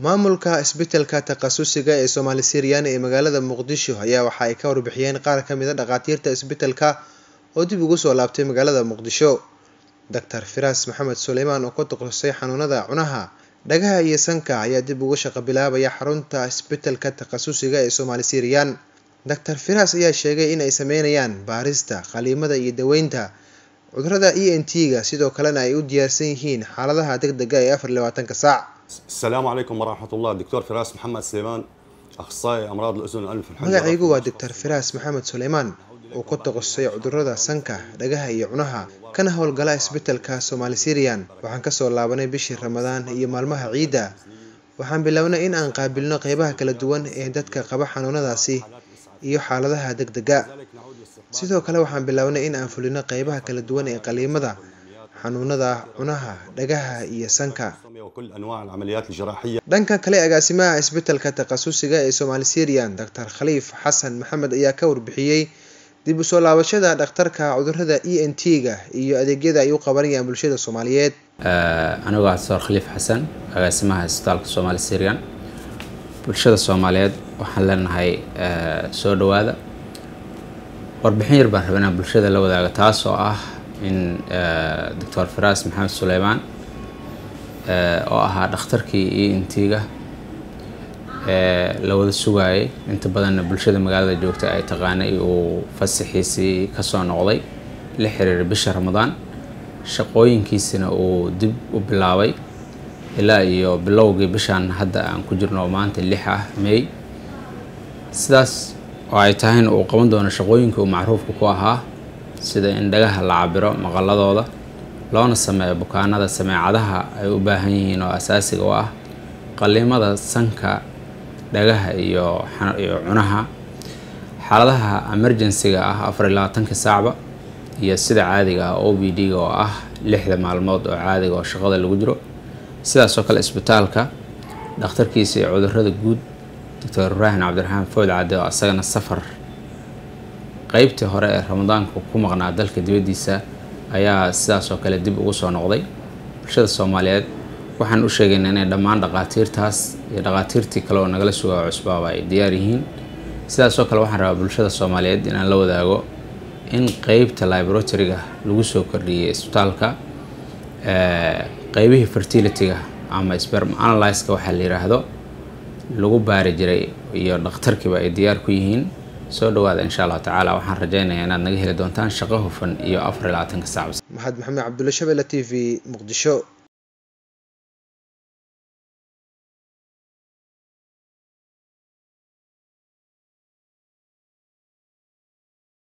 maamulka isbitaalka takhasusiga ee soomaali siryan ee magaalada muqdisho ayaa waxa ay ka warbixiyeen qaar ka mid a dhakhaatiirta isbitaalka oo dib ugu soo laabtay magaalada muqdisho doctor firaas maxamed suleymaan oo ka takhasusay xanuunada cunaha dhagaha iyo sanka ayaa dib uga shaqo bilaabaya xarunta isbitaalka takhasusiga ee soomaali siryan doctor firaas ayaa sheegay in ay sameynayaan baarista qaliimada iyo daweynta cudurada e n t-ga sidoo kalena ay u diyaarsan yihiin xaaladaha deg dega ee afar labaatanka saac السلام عليكم ورحمة الله دكتور فراس محمد سليمان أخصائي أمراض الأذن والأنف والحنجرة magacaygu waa doctor firaas maxamed suleymaan oo ku takhasusay cudurada sanka dhagaha iyo cunaha kana howlgala isbitaalka soomaali siriyan waxaan kasoo laabanay bishii ramadaan iyo maalmaha ciidda waxaan bilownay in aan qaabilno qeybaha kala duwan ee dadka qaba xanuunadaasi iyo xaaladaha deg dega sidoo kale waxaan bilownay in aan fulino qeybaha kala duwan ee qaliimada xanuunada cunaha dhagaha iyo sanka وكل أنواع العمليات الجراحية dhanka kale agaasimaha isbitaalka takhasusiga ee soomaali siriyan doctor khaliif xasan maxamed ayaa ka warbixiyey dib u soo laabashada dhakhtarka cudurada e n t-ga iyo adeegyada ay u qabanayaan bulshada soomaaliyeed anigoo ah doctor khaliif xasan agaasimaha isbitaalka soomaali siriyan bulshada soomaaliyeed waxaan leenahay soo dhawaada warbixin yar baan rabaa inaan bulshada la wadaago taas oo ah in doctor firaas maxamed suleymaan oo ahaa dhakhtarkii e n t-ga la wada sugaayay inta badanna bulshada magaalada joogta ay taqaanay uu fasaxiisii kasoo noqday la xiriiray bisha ramadaan shaqooyinkiisina uu dib u bilaabay ilaa iyo bilowgii bishaan hadda aan ku jirno maanta lix ah may sidaas oo ay tahayna uu qaban doono shaqooyinka uu macruufka ku ahaa sida in dhagaha la cabiro maqaladooda loona sameeyo bukaanada sameecadaha ay u baahan yihiin oo asaasiga u ah qaliimada sanka dhagaha iyo iyo cunaha xaaladaha emergency-ga ah afar iyo labaatanka saacba iyo sida caadiga ah o b d-ga oo ah lixda maalmood oo caadiga oo shaqada lagu jiro sidaasoo kale isbitaalka dhakhtarkiisa iyo cudurada guud doctor ibraahim cabdiraxmaan food cadde oo asagana safar qeybtii hore ee ramadaanka ku maqnaa dalka dibaddiisa ayaa sidaasoo kale dib ugu soo noqday bulshada soomaaliyeed waxaan u sheegaynaa inay dhammaan dhaqaatiirtaas iyo dhaqaatiirtii kale oo nagala sugaa cusbaaba ay diyaar yihiin sidaasoo kale waxaan rabaa bulshada soomaaliyeed inaan la wadaago in qeybta laboratoryga lagu soo kordhiyey isbitaalka qeybihii fertilityga ama sperm analyska waxaa la yiraahdo lagu baari jiray iyo dhakhtarkiiba ay diyaar ku yihiin soo dhawaada insha allahu tacaala waxaan rajeynayaa inaad naga heli doontaan shaqo hufan iyo afar iyo labaatanka saac maxamed maxamed cabdulla shabelle t v muqdisho